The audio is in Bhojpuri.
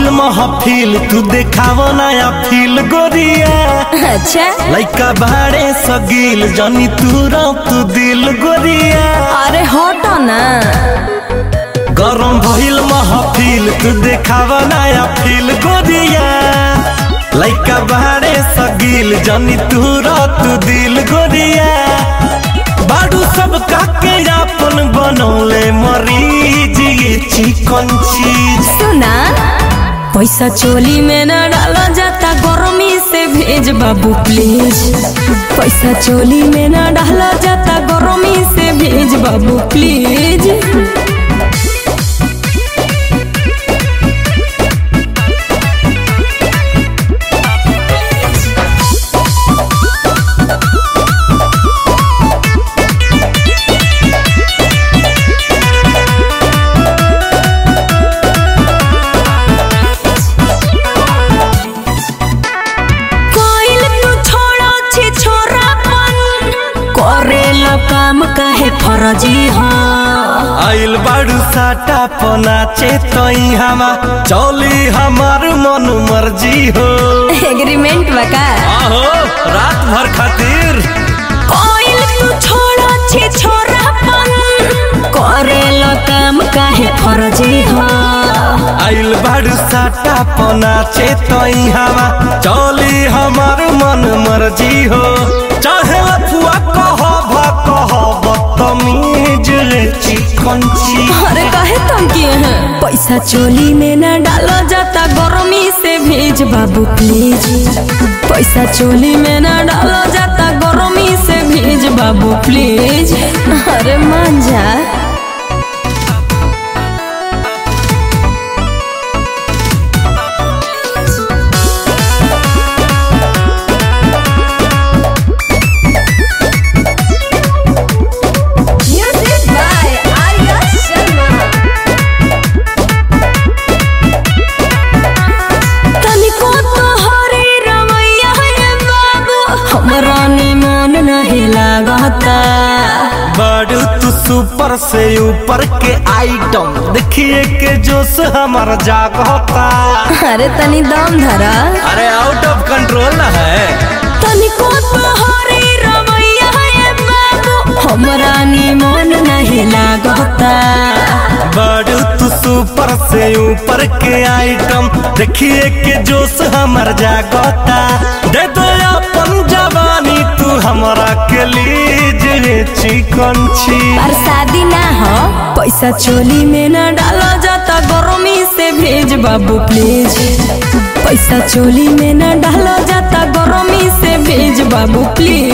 भइल महफिल तू देखाव नया फील गोरिया अच्छा लइका भाड़े सगील जनी तू तू दिल गोरिया अरे हटो ना गरम भइल महफिल तू देखाव नया फील गोरिया लइका भाड़े सगील जनी तू तू दिल गोरिया बाडू सब काके अपन बनौले मरीज ये चिकन चीज सुना पैसा चोली में न डाला जाता गर्मी से भेज बाबू प्लीज पैसा चोली में न डाला जाता गर्मी से भेज बाबू प्लीज कोइल तू छोड़ो छी छोरापन करेला काम काहे फरजी हो आइल बाड़ू साटा पनाचे तई हमा चौली हमार मन मर्जी हो एग्रीमेंट बका आहो रात भर खातिर कोइल तू छोड़ो छी छोरापन करेला काम काहे फरजी हो आइल बाड़ू साटा पनाचे तई हमा चौली हमार मन मर्जी हो चाहे अफुआ कह भ कह बदतमीज रे चिकन ची अरे काहे तुम किए हैं पैसा चोली में न डालो जाता गर्मी से भेज बाबू प्लीज पैसा चोली में न डालो जाता गर्मी से भेज बाबू प्लीज अरे मान जा Music by Arya Sharma. तनिको तोहरे रवैया है बाबू हमरा निमन नहीं लागता बाड़ू तू सुपर से ऊपर के आइटम देखिए के जोश हमार जागता अरे तनी दम धरा अरे आउट ऑफ कंट्रोल ना है तनिको तोहरे रवैया है बाबू हमरा निमन नहीं लागता बाड़ू तू सुपर से ऊपर के आइटम देखिए के जोश हमार जागता दे दो अपन जवानी तू हमरा के लीज रे चिकन छी पर शादी ना हो पैसा चोली में न डालो जाता गर्मी से भेज बाबू प्लीज पैसा चोली में न डालो जाता गर्मी से भेज बाबू प्लीज